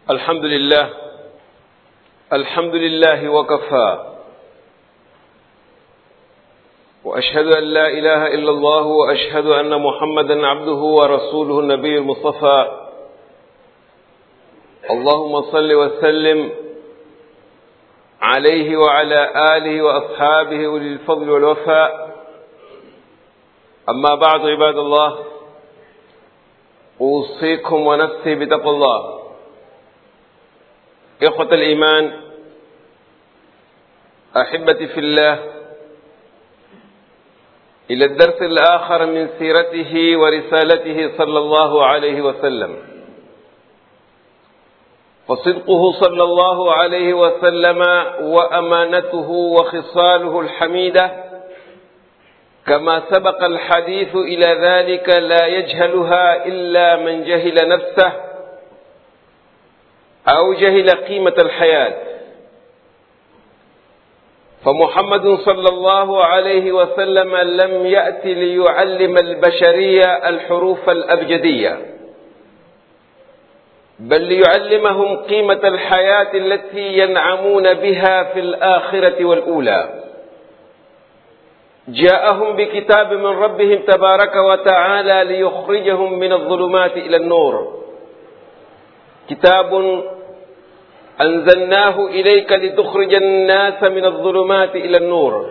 الحمد لله الحمد لله وكفى واشهد ان لا اله الا الله واشهد ان محمدا عبده ورسوله النبي المصطفى اللهم صل وسلم عليه وعلى اله واصحابه اولي الفضل والوفاء اما بعد عباد الله اوصيكم ونفسي بتقوى الله إخوة الإيمان أحبتي في الله إلى الدرس الآخر من سيرته ورسالته صلى الله عليه وسلم فصدقه صلى الله عليه وسلم وأمانته وخصاله الحميدة كما سبق الحديث إلى ذلك لا يجهلها إلا من جهل نفسه أو جهل قيمة الحياة فمحمد صلى الله عليه وسلم لم يأت ليعلم البشرية الحروف الأبجدية بل ليعلمهم قيمة الحياة التي ينعمون بها في الآخرة والأولى جاءهم بكتاب من ربهم تبارك وتعالى ليخرجهم من الظلمات إلى النور كتاب أنزلناه إليك لتخرج الناس من الظلمات إلى النور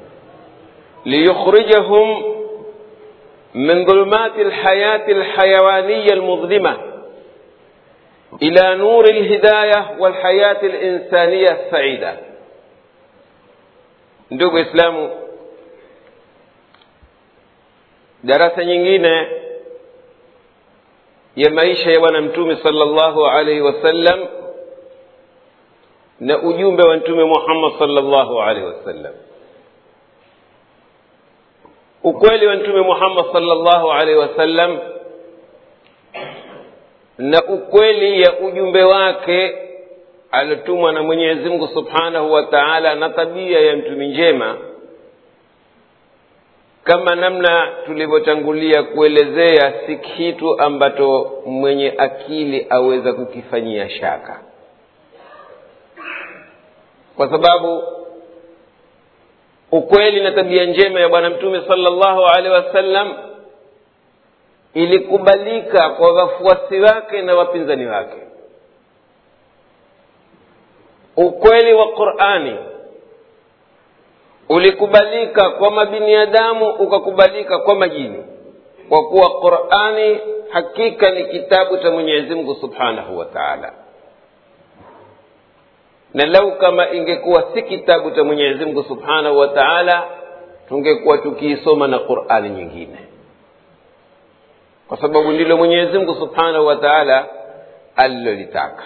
ليخرجهم من ظلمات الحياة الحيوانية المظلمة إلى نور الهداية والحياة الإنسانية السعيدة ndugu islamu darasa nyingine ya maisha ya bwana mtume sallallahu alaihi wasallam na ujumbe wa mtume muhammad sallallahu alaihi wasallam ukweli wa mtume muhammad sallallahu alaihi wasallam na ukweli ya ujumbe wake aliotumwa na mwenyezi mungu subhanahu wa taala na tabia ya mtumi njema kama namna tulivyotangulia kuelezea si kitu ambacho mwenye akili aweza kukifanyia shaka kwa sababu ukweli na tabia njema ya bwana mtume sallallahu alaihi wasallam ilikubalika kwa wafuasi wake na wapinzani wake ukweli wa qurani ulikubalika kwa mabiniadamu ukakubalika kwa majini kwa kuwa qurani hakika ni kitabu cha mwenyezi mungu subhanahu wa taala na lau kama ingekuwa si kitabu cha mwenyezi mungu subhanahu wa taala tungekuwa tukiisoma na qurani nyingine kwa sababu ndilo mwenyezi mungu subhanahu wa taala alilolitaka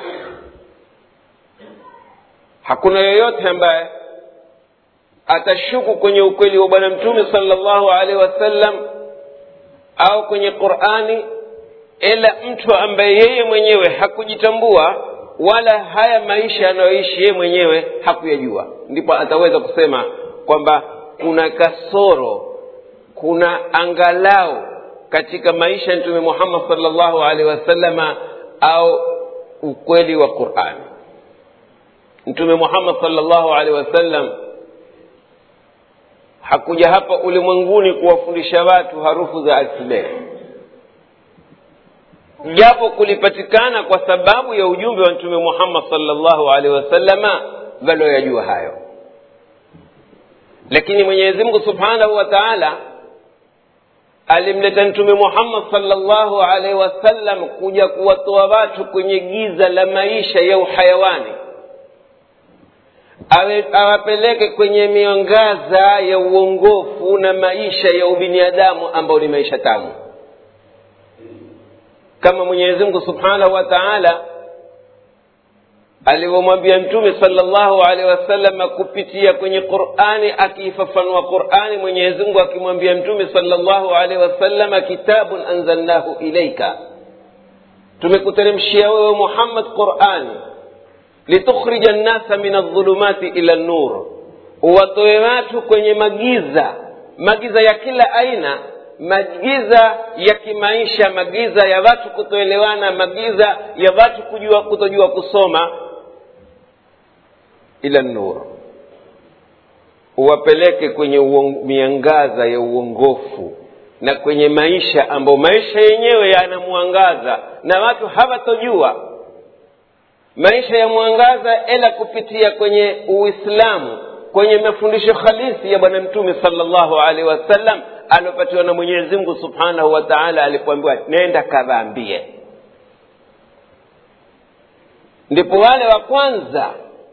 hakuna yoyote ambaye atashuku kwenye ukweli wa bwana mtume sallallahu alaihi wasallam au kwenye qurani ila mtu ambaye yeye mwenyewe hakujitambua wala haya maisha anayoishi yeye mwenyewe hakuyajua ndipo ataweza kusema kwamba kuna kasoro kuna angalau katika maisha ya mtume muhammad sallallahu alaihi wasallama au ukweli wa qurani mtume muhammad sallallahu alaihi wasallam hakuja hapa ulimwenguni kuwafundisha watu harufu za alfabeti japo kulipatikana kwa sababu ya ujumbe wa mtume muhammad salllahu alaihi wasallama walioyajua hayo lakini mwenyezi mungu subhanahu wa taala alimleta mtume muhammad salllahu alaihi wasallam kuja kuwatoa watu kwenye giza la maisha ya uhayawani awapeleke kwenye miongaza ya uongofu na maisha ya ubinadamu ambayo ni maisha tamu kama mwenyezi mungu subhanahu wa taala alivyomwambia mtume salllahu alehi wasallam kupitia kwenye qurani akiifafanua qurani mwenyezi mungu akimwambia mtume salllahu alehi wasalama kitabun anzalnahu ilaika tumekuteremshia wewe muhammad qurani litukhrija nnasa min aldhulumati ila nnur uwatoe watu kwenye magiza magiza ya kila aina magiza ya kimaisha magiza ya watu kutoelewana magiza ya watu kujua kutojua kusoma ila nur uwapeleke kwenye uong, miangaza ya uongofu na kwenye maisha ambayo maisha yenyewe yanamwangaza na watu hawatojua maisha ya mwangaza ila kupitia kwenye uislamu kwenye mafundisho halisi ya bwana mtume salllahu alaihi wasallam aliopatiwa na mwenyezi mungu subhanahu wa taala alipoambiwa nenda kadhaambie ndipo wale wa kwanza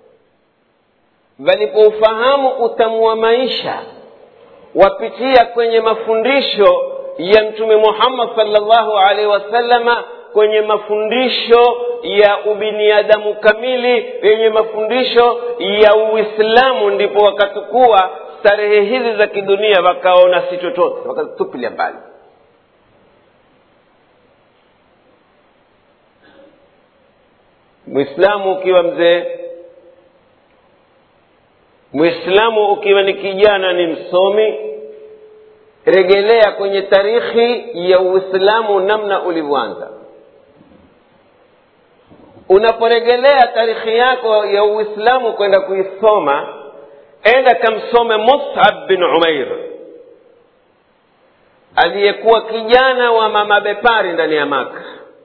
walipoufahamu utamu wa maisha wapitia kwenye mafundisho ya mtume muhammad salllahu alaihi wasallama kwenye mafundisho ya ubiniadamu kamili yenye mafundisho ya uislamu ndipo wakachukua starehe hizi za kidunia wakaona si chochote wakazitupilia mbali mwislamu ukiwa mzee mwislamu ukiwa ni kijana ni msomi regelea kwenye tarikhi ya uislamu namna ulivyoanza unaporegelea tarikhi yako ya uislamu kwenda kuisoma enda kamsome musab bin umair aliyekuwa kijana wa mama bepari ndani ya maka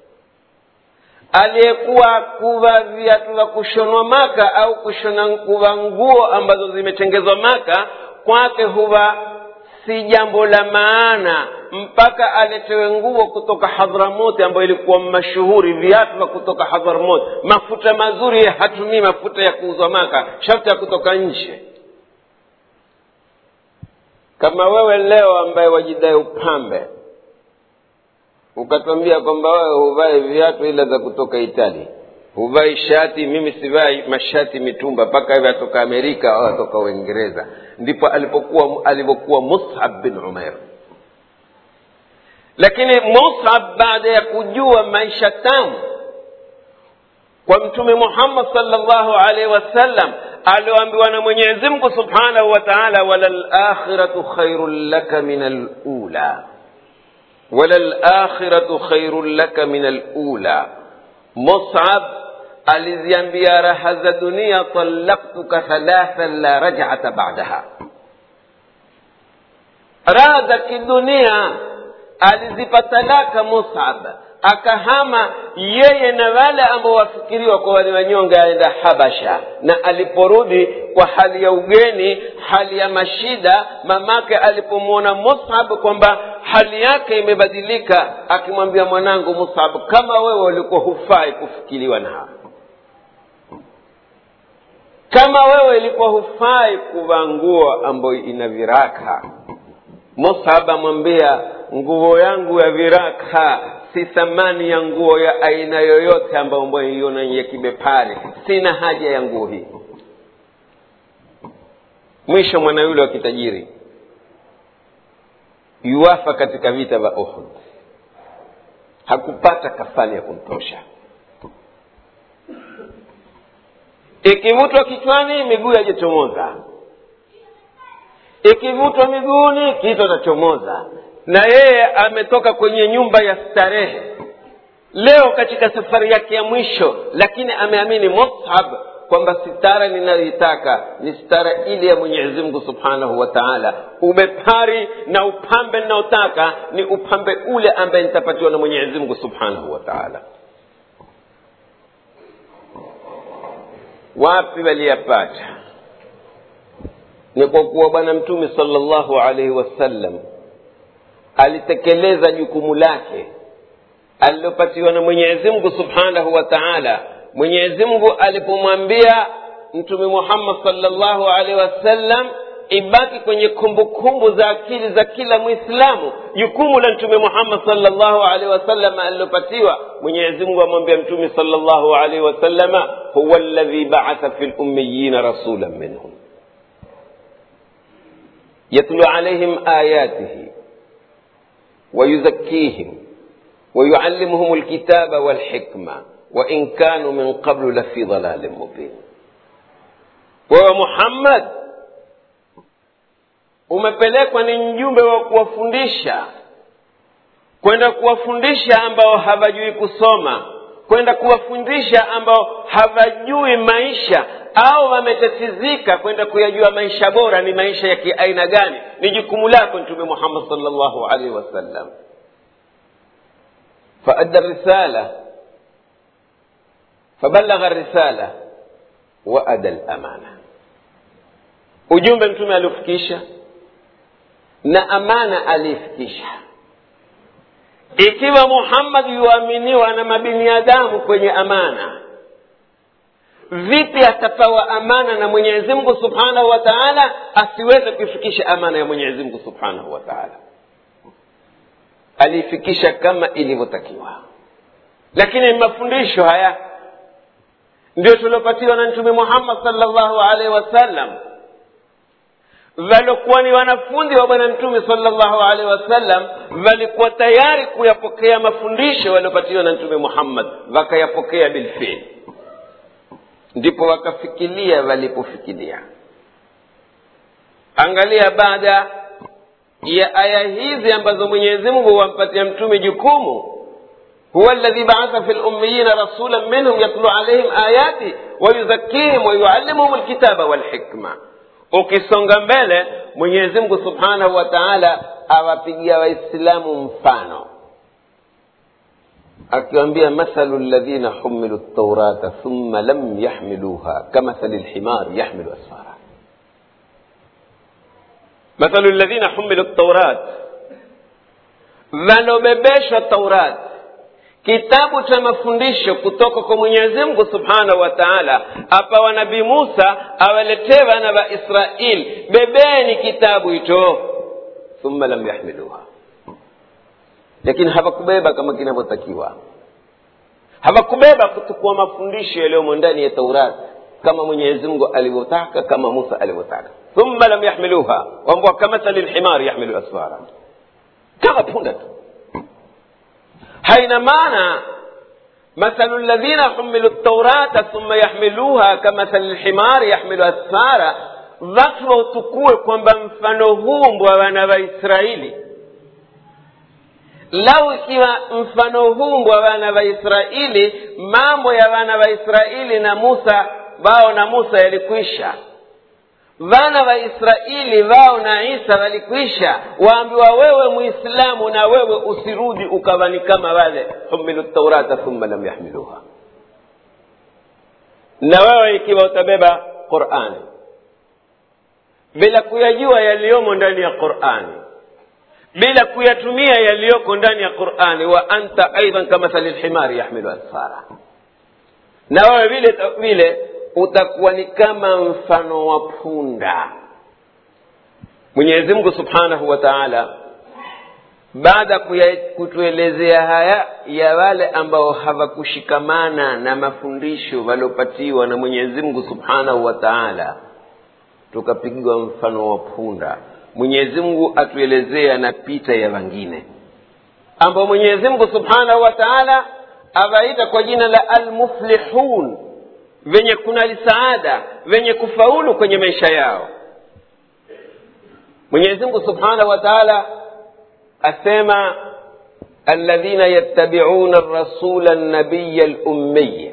aliyekuwa kuva viatu vya kushonwa maka au kushona kuva nguo ambazo zimetengezwa maka kwake huwa si jambo la maana mpaka aletewe nguo kutoka hadhramoti ambayo ilikuwa mashuhuri viatu vya kutoka hadhramot mafuta mazuri hatumii mafuta ya kuuzwa maka sharti ya kutoka nje kama wewe leo ambaye wajidai upambe ukatwambia kwamba wewe huvai viatu ila za kutoka itali huvai shati mimi sivai mashati mitumba mpaka hivi atoka amerika au atoka uingereza ndipo alipokuwa alivyokuwa musab bin umair lakini musab baada ya kujua maisha tamu kwa mtume muhammad salllahu alaihi wasallam alioambiwa na mwenyezi mungu subhanahu wa taala walalakhiratu khairun laka min alula walalakhiratu khairun laka min alula musab aliziambia raha za dunia talaktuka thalathan la rajata badaha raha za kidunia alizipa talaka musab akahama yeye na wale ambao wafikiriwa kwa wale wanyonge aenda habasha na aliporudi kwa hali ya ugeni hali ya mashida mamake alipomwona musab kwamba hali yake imebadilika akimwambia mwanangu musab kama wewe ulikuwa hufai kufikiriwa na hawa kama wewe ilikuwa hufai kuvaa nguo ambayo ina viraka musab amwambia nguo yangu ya viraka si thamani ya nguo ya aina yoyote ambayo ambayo iona ya kibepari sina haja ya nguo hii mwisho mwana yule wa kitajiri yuwafa katika vita vya uhud hakupata kafani ya kumtosha ikivutwa kichwani miguu yajichomoza ikivutwa miguuni kichwa tachomoza na yeye ametoka kwenye nyumba ya starehe leo katika safari yake ya mwisho lakini ameamini mushab kwamba sitara ninayoitaka ni sitara ile ya mwenyezi mungu subhanahu wa taala ubepari na upambe ninaotaka ni upambe ule ambaye nitapatiwa na mwenyezi mungu subhanahu wa taala wapi waliyapata ni kwa kuwa bwana mtume salllahu alaihi wasallam alitekeleza jukumu lake alilopatiwa na mwenyezi mungu subhanahu wa taala mwenyezi mungu alipomwambia mtume muhammad salllahu alaihi wasallam ibaki kwenye kumbukumbu za akili za kila mwislamu jukumu la mtume muhammad salllahu alaihi wasallam alilopatiwa mwenyezi mungu amwambia mtume salllahu alaihi wasallama huwa ladhi baatha fi lummiyina rasulan minhum yatlu alaihim ayatihi ويزكيهم ويعلمهم الكتاب والحكمة وإن كانوا من قبل لفي ضلال مبين wewe muhammad umepelekwa ni mjumbe wa kuwafundisha kwenda kuwafundisha ambao hawajui kusoma kwenda kuwafundisha ambao hawajui maisha au wametatizika kwenda kuyajua maisha bora ni maisha ya kiaina gani ni jukumu lako mtume muhammad salllahu alaihi wasallam faadda risala fabalagha risala waada lamana ujumbe mtume aliofikisha na amana aliifikisha ikiwa muhammad yuaminiwa na mabiniadamu kwenye amana vipi atapewa amana na mwenyezi mungu subhanahu wa taala asiweze kuifikisha amana ya mwenyezi mungu subhanahu wa taala aliifikisha kama ilivyotakiwa lakini mafundisho haya ndio tuliopatiwa na mtume muhammad salllahu alaihi wasallam waliokuwa ni wanafunzi wa bwana mtume salllahu alaihi wasallam walikuwa tayari kuyapokea mafundisho waliopatiwa na mtume muhammad wakayapokea bilfili ndipo wakafikiria walipofikiria angalia baada ya aya hizi ambazo mwenyezi mungu wampatia mtume jukumu huwa ladhi baatha fi lummiyina rasulan minhum yatlu alaihim ayati wayuzakihim wayuallimuhum lkitaba walhikma ukisonga mbele mwenyezi mungu subhanahu wa taala awapigia waislamu mfano akiwambia mathalu ladhina humilu ltaurata thumma lam yahmiluha kamathali lhimar yahmilu asfara mathalu ladhina humilu ltaurat walobebeshwa taurat kitabu cha mafundisho kutoka kwa mwenyezi mungu subhanahu wa taala apawa nabii musa awaletee wana wa israil bebeni kitabu hicho thumma lam yahmiluha lakini hawakubeba kama kinavyotakiwa hawakubeba kutukua mafundisho yaliyomo ndani ya taurati kama mwenyezi mungu alivyotaka kama musa alivyotaka thumma lam yahmiluha wambwa kamathali lhimari yahmilu asfara kama punda tu haina maana mathalu ladhina humilu ltaurata thumma yahmiluha kamathali lhimari yahmilu asfara watu wautukue kwamba mfano huu mbwa wana waisraeli lau ikiwa mfano huu mbwa wana waisraeli mambo ya wana waisraeli na musa wao na musa yalikwisha wana wa israeli wao na isa walikwisha waambiwa wewe muislamu na wewe usirudi ukawa ni kama wale humilu taurata thumma lam yahmiluha na wewe ikiwa utabeba qurani bila kuyajua yaliyomo ndani ya qurani bila kuyatumia yaliyoko ndani ya qurani wa anta aidan kamathali lhimari yahmilu asfara na wewe vile vile utakuwa ni kama mfano wa punda mwenyezi mungu subhanahu wa taala baada ya kutuelezea haya ya wale ambao hawakushikamana na mafundisho waliopatiwa na mwenyezi mungu subhanahu wa taala tukapigiwa mfano wa punda mwenyezi mungu atuelezea na pita ya wengine ambao mwenyezi mungu subhanahu wa taala awaita kwa jina la almuflihun venye kunali saada venye kufaulu kwenye maisha yao mwenyezi mungu subhanahu wa taala asema alladhina yattabiuna rasula nabiya lummiya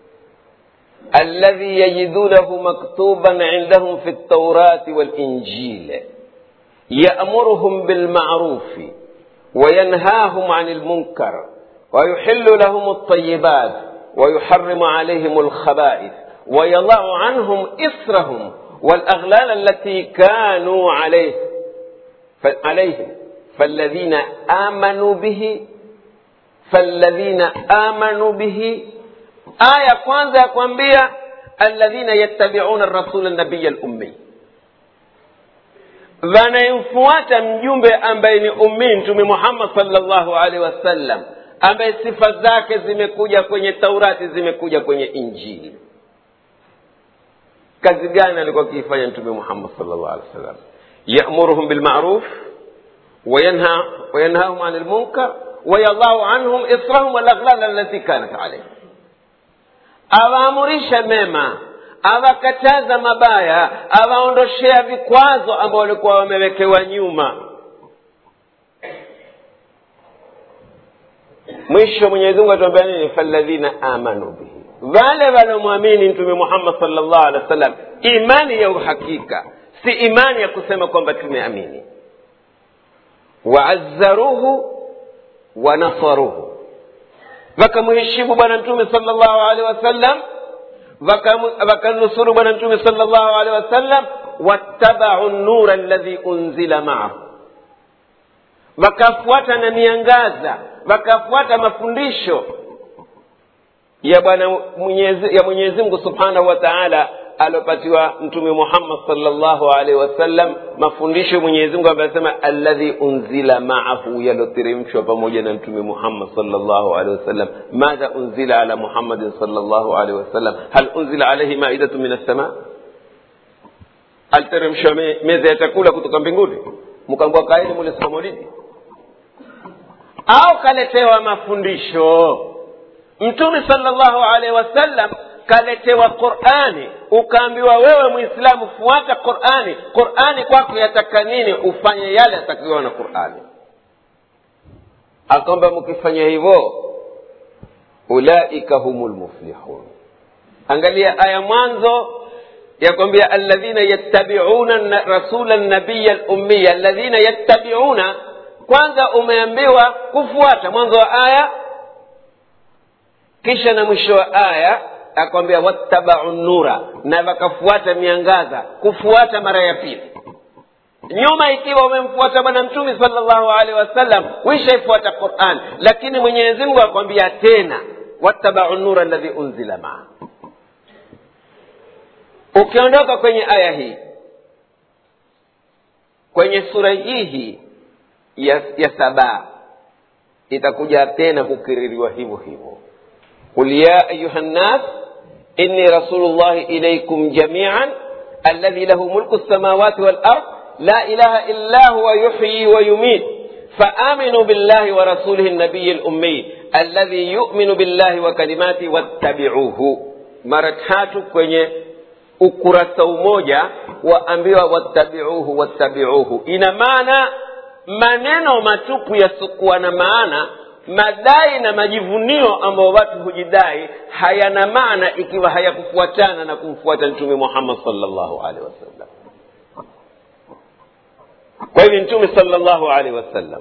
الذي يجدونه مكتوبا عندهم في التوراة والإنجيل يأمرهم بالمعروف وينهاهم عن المنكر ويحل لهم الطيبات ويحرم عليهم الخبائث ويضع عنهم إصرهم والأغلال التي كانوا عليه عليهم فالذين آمنوا به فالذين آمنوا به aya kwanza ya kwambia alladhina yattabiuna rasula nabiya lummi wanayemfuata mjumbe ambaye ni ummi mtume muhammad salllahu alaihi wasallam ambaye sifa zake zimekuja kwenye taurati zimekuja kwenye injili kazi gani alikuwa akiifanya mtume muhammad salllah alih wasallam yamuruhum bilmaruf wayanhahum ani lmunkar wayadau anhum israhum walaghlal allati kanat alaihim awaamurisha mema awakataza mabaya awaondoshea vikwazo ambao walikuwa wamewekewa nyuma mwisho mwenyezi mungu atuambia nini faladhina amanu bihi wale wanaomwamini mtume muhammad salllah alehi wa sallam imani ya uhakika si imani ya kusema kwamba tumeamini waazzaruhu wanasaruhu wakamheshimu bwana mtume salllahu alehi wasallam wakanusuru bwana mtume salllahu alehi wasallam wattabau nura alladhi unzila maahu wakafuata na miangaza wakafuata mafundisho ya bwana mwenyezi, ya mwenyezi mungu subhanahu wa taala aliopatiwa mtume muhammad salllahu alaihi wasallam mafundisho mwenyezi mungu ambaye anasema alladhi unzila maahu yalioteremshwa pamoja na mtume muhammad salllahu alaihi wasallam madha unzila ala muhammadin salllahu alaihi wasallam hal unzila alaihi maidatu min assamaa aliteremshwa me, meza ya chakula kutoka mbinguni mkambua kaeni mule siku maulidi au kaletewa mafundisho mtume salllahu alaihi wasallam kaletewa qurani ukaambiwa wewe mwislamu fuata qurani qurani kwako yataka nini ufanye yale yatakiwa na qurani akwamba mkifanya hivyo ulaika humu lmuflihun angalia aya mwanzo yakwambia alladhina yattabiuna rasula nabiya lummiya alladhina yattabiuna kwanza umeambiwa kufuata mwanzo wa aya kisha na mwisho wa aya akwambia wattabau nura na wakafuata miangaza kufuata mara ya pili nyuma ikiwa umemfuata bwana mtume salllahu alehi wasallam wishaifuata quran lakini mwenyezi mungu akwambia tena wattabau nura alladhi unzila maa ukiondoka kwenye aya hii kwenye sura hii hii ya, ya sabaa itakuja tena kukiririwa hivyo hivyo قل يا أيها الناس إني رسول الله إليكم جميعا الذي له ملك السماوات والأرض لا إله إلا هو يحيي ويميت فآمنوا بالله ورسوله النبي الأمي الذي يؤمن بالله وكلماته واتبعوه mara tatu kwenye ukurasa umoja waambiwa wattabiuhu wattabiuhu ina maana maneno matupu yasiokuwa na maana madai na majivunio ambayo watu hujidai hayana maana ikiwa hayakufuatana na kumfuata mtume muhammad salllahu alehi wasallam kwa hivyo mtume salllahu alehi wasallam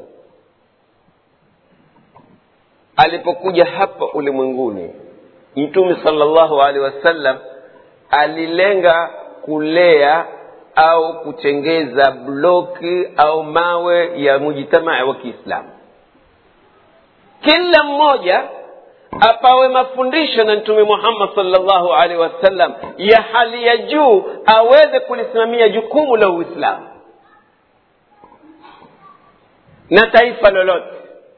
alipokuja hapa ulimwenguni mtume salllahu alehi wasallam alilenga kulea au kutengeza bloki au mawe ya mujitamaa wa kiislamu kila mmoja apawe mafundisho na mtume muhammad salllahu alaihi wasallam ya hali ya juu aweze kulisimamia jukumu la uislamu na taifa lolote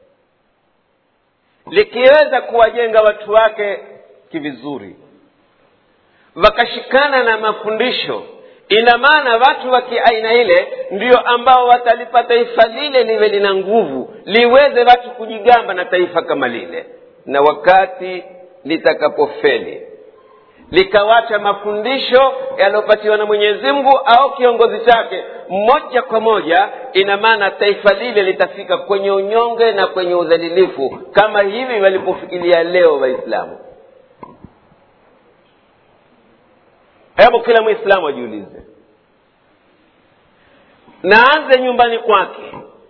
likiweza kuwajenga watu wake kivizuri wakashikana na mafundisho ina maana watu wa kiaina ile ndio ambao watalipa taifa lile liwe lina nguvu liweze watu kujigamba na taifa kama lile na wakati litakapofeli likawacha mafundisho yaliyopatiwa na mwenyezi mungu au kiongozi chake moja kwa moja ina maana taifa lile litafika kwenye unyonge na kwenye udhalilifu kama hivi walipofikiria leo waislamu hebu kila mwislamu ajiulize naanze nyumbani kwake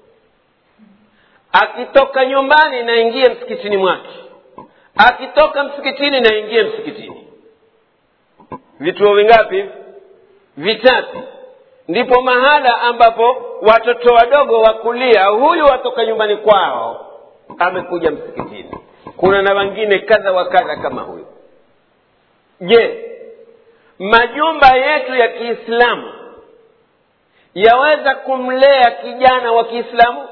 akitoka nyumbani naingie msikitini mwake akitoka msikitini naingie msikitini vituo vingapi vitatu ndipo mahala ambapo watoto wadogo wakulia huyu watoka nyumbani kwao amekuja msikitini kuna na wengine kadha wa kadha kama huyu je majumba yetu ya kiislamu yaweza kumlea kijana wa kiislamu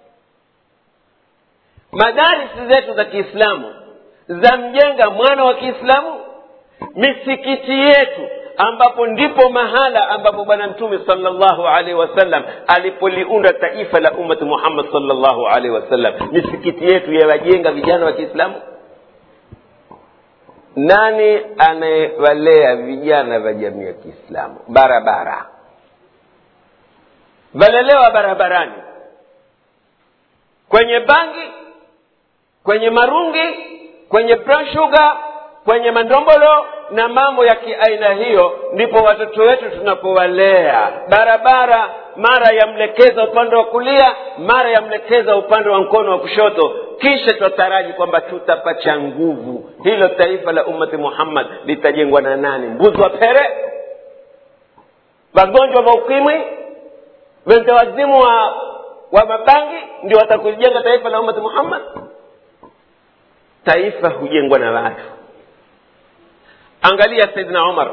madarisi zetu za kiislamu zamjenga mwana wa kiislamu misikiti yetu ambapo ndipo mahala ambapo bwana mtume salllahu alaihi wasallam alipoliunda taifa la ummati muhammad salllahu alaihi wasallam misikiti yetu yawajenga vijana wa kiislamu nani anayewalea vijana vya jamii ya kiislamu barabara walelewa barabarani kwenye bangi kwenye marungi kwenye brown sugar kwenye mandombolo na mambo ya kiaina hiyo ndipo watoto wetu tunapowalea barabara mara yamlekeza upande wa kulia mara yamlekeza upande wa mkono wa kushoto kisha twataraji kwamba tutapacha nguvu hilo taifa la ummati muhammad litajengwa na nani mbuzi wa pere wagonjwa wa ukimwi wentewazimu wa, wa mabangi ndio watakulijenga taifa la ummati muhammad taifa hujengwa na watu angalia saidna umar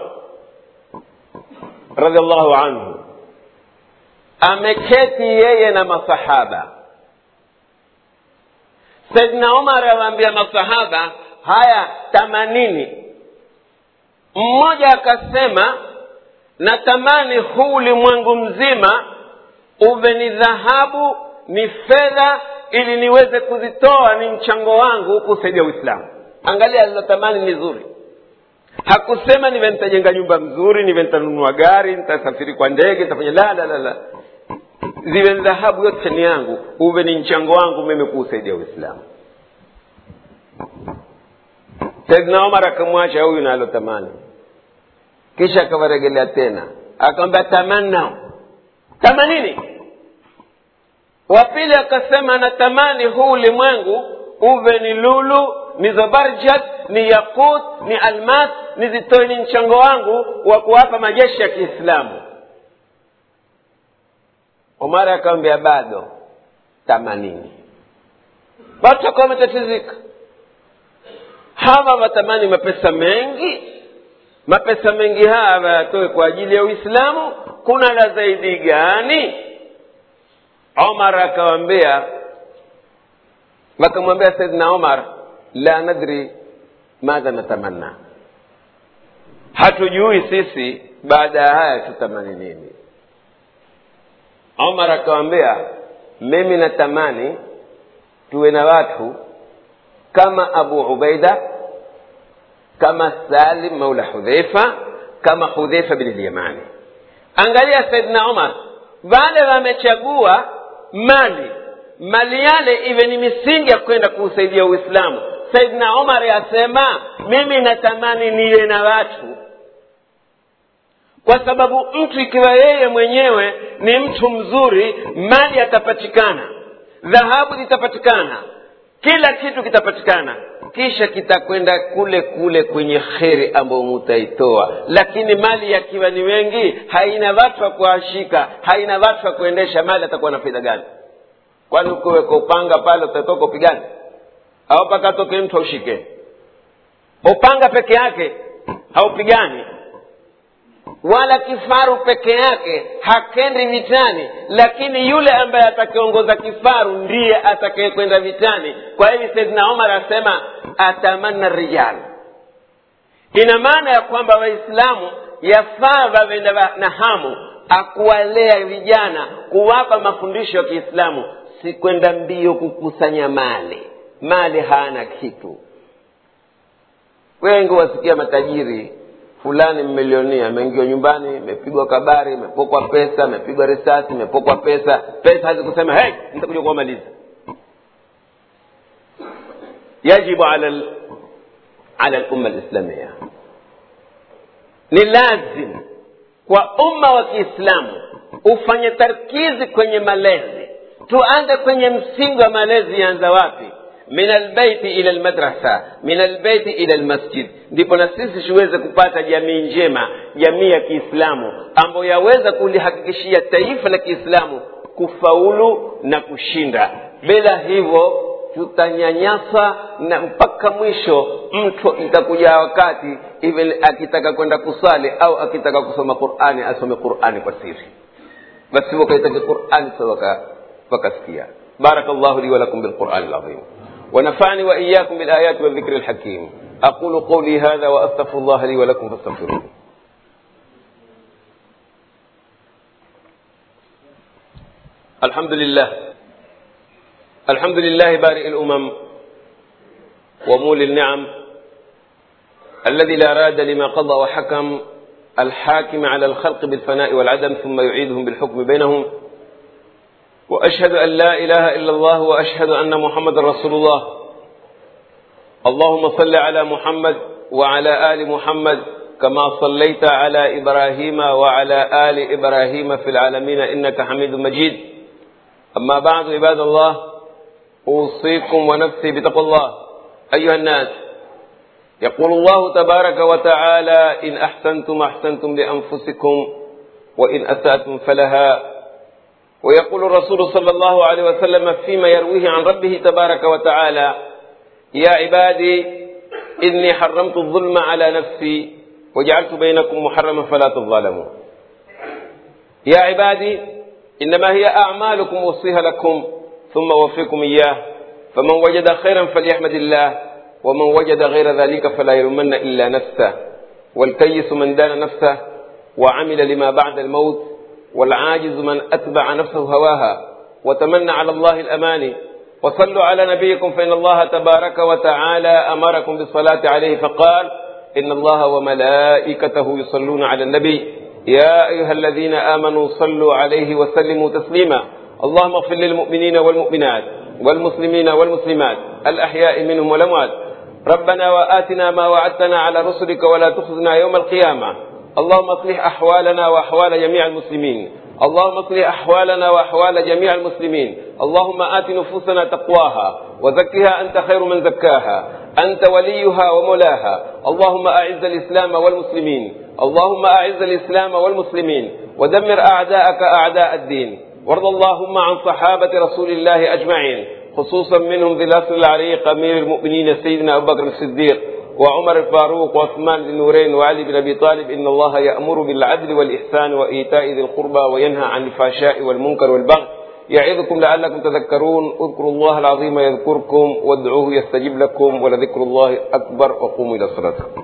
radiallahu anhu ameketi yeye na masahaba saidna umar awaambia masahaba haya tamanini mmoja akasema natamani huu ulimwengu mzima uwe ni dhahabu ni fedha ili niweze kuzitoa ni mchango wangu kusaidia uislamu angalia alilotamani ni zuri hakusema niwe nitajenga nyumba mzuri niwe nitanunua gari nitasafiri kwa ndege nitafanya la la la la ziwe dhahabu yote ni yangu uwe ni mchango wangu mimi kuusaidia uislamu saidna omar akamwacha huyu nalotamani kisha akawaregelea tena akamwambia tamanna tamanini wa pili akasema natamani huu ulimwengu uwe ni lulu ni zabarjat ni yakut ni almas nizitoe ni mchango wangu wa kuwapa majeshi ya kiislamu omar akamwambia bado tamanini watu wakawa wametatizika hawa watamani mapesa mengi mapesa mengi haya wayatoe kwa ajili ya uislamu kuna la zaidi gani omar akawambia wakamwambia saidna omar la nadri madha natamanna hatujui sisi baada ya haya tutamani nini omar akawambia mimi natamani tuwe na watu kama abu ubaida kama salim maula hudhaifa kama hudhaifa bin lyamani angalia saidna omar wale wamechagua mali mali yale iwe ni misingi ya kwenda kuusaidia uislamu saidna omar yasema mimi natamani niwe na watu kwa sababu mtu ikiwa yeye mwenyewe ni mtu mzuri mali atapatikana dhahabu zitapatikana kila kitu kitapatikana kisha kitakwenda kule kule kwenye kheri ambayo mutaitoa lakini mali yakiwa ni wengi haina watu wa kuashika haina watu wa kuendesha mali atakuwa na faida gani kwani ukiweka upanga pale utatoka upigane au mpaka atoke mtu aushike upanga peke yake haupigani wala kifaru peke yake hakendi vitani lakini yule ambaye atakayeongoza kifaru ndiye atakayekwenda vitani kwa hivi saidna omar asema atamanna rijal ina maana ya kwamba waislamu yafaa wawe na hamu akuwalea vijana kuwapa mafundisho ya kiislamu si kwenda mbio kukusanya mali mali hana kitu wengi wasikia matajiri fulani mmilionia ameingiwa nyumbani imepigwa kabari imepokwa pesa imepigwa risasi imepokwa pesa pesa hazikusema hey, nitakuja kuwamaliza yajibu ala l- ala lumma lislamia ni lazim kwa umma wa kiislamu ufanye tarkizi kwenye malezi tuanze kwenye msingi wa malezi yanza wapi min albaiti ila almadrasa min albaiti ila almasjid ndipo na sisi tuweze kupata jamii njema jamii ya kiislamu ambayo yaweza kulihakikishia taifa la kiislamu kufaulu na kushinda bila hivyo tutanyanyasa na mpaka mwisho mtu itakuja wakati even akitaka kwenda kusali au akitaka kusoma qurani asome qurani kwa siri basi wakaitaka qurani sa wakasikia بارك الله لي ولكم بالقرآن العظيم ونفعني وإياكم بالآيات والذكر الحكيم أقول قولي هذا وأستغفر الله لي ولكم فاستغفروه الحمد لله الحمد لله بارئ الأمم ومولي النعم الذي لا راد لما قضى وحكم الحاكم على الخلق بالفناء والعدم ثم يعيدهم بالحكم بينهم واشهد ان لا اله الا الله واشهد ان محمدا رسول الله اللهم صل على محمد وعلى ال محمد كما صليت على ابراهيم وعلى ال ابراهيم في العالمين انك حميد مجيد اما بعد عباد الله اوصيكم ونفسي بتقوى الله ايها الناس يقول الله تبارك وتعالى ان احسنتم احسنتم لانفسكم وان اساتم فلها ويقول الرسول صلى الله عليه وسلم فيما يرويه عن ربه تبارك وتعالى يا عبادي إني حرمت الظلم على نفسي وجعلت بينكم محرما فلا تظالموا يا عبادي إنما هي أعمالكم وصيها لكم ثم وفيكم إياه فمن وجد خيرا فليحمد الله ومن وجد غير ذلك فلا يلومن إلا نفسه والكيس من دان نفسه وعمل لما بعد الموت والعاجز من أتبع نفسه هواها وتمنى على الله الأماني وصلوا على نبيكم فإن الله تبارك وتعالى أمركم بالصلاة عليه فقال إن الله وملائكته يصلون على النبي يا أيها الذين آمنوا صلوا عليه وسلموا تسليما اللهم اغفر للمؤمنين والمؤمنات والمسلمين والمسلمات الأحياء منهم والأموات ربنا وآتنا ما وعدتنا على رسلك ولا تخزنا يوم القيامة اللهم اصلح أحوالنا وأحوال جميع المسلمين اللهم اصلح احوالنا واحوال جميع المسلمين اللهم ات نفوسنا تقواها وزكها انت خير من زكاها انت وليها ومولاها اللهم اعز الاسلام والمسلمين اللهم اعز الاسلام والمسلمين ودمر اعداءك اعداء الدين وارض اللهم عن صحابه رسول الله اجمعين خصوصا منهم ذي الاصل العريق امير المؤمنين سيدنا ابو بكر الصديق وعمر الفاروق وعثمان بن نورين وعلي بن ابي طالب ان الله يامر بالعدل والاحسان وايتاء ذي القربى وينهى عن الفحشاء والمنكر والبغي يعظكم لعلكم تذكرون اذكروا الله العظيم يذكركم وادعوه يستجب لكم ولذكر الله اكبر وقوموا الى صلاتكم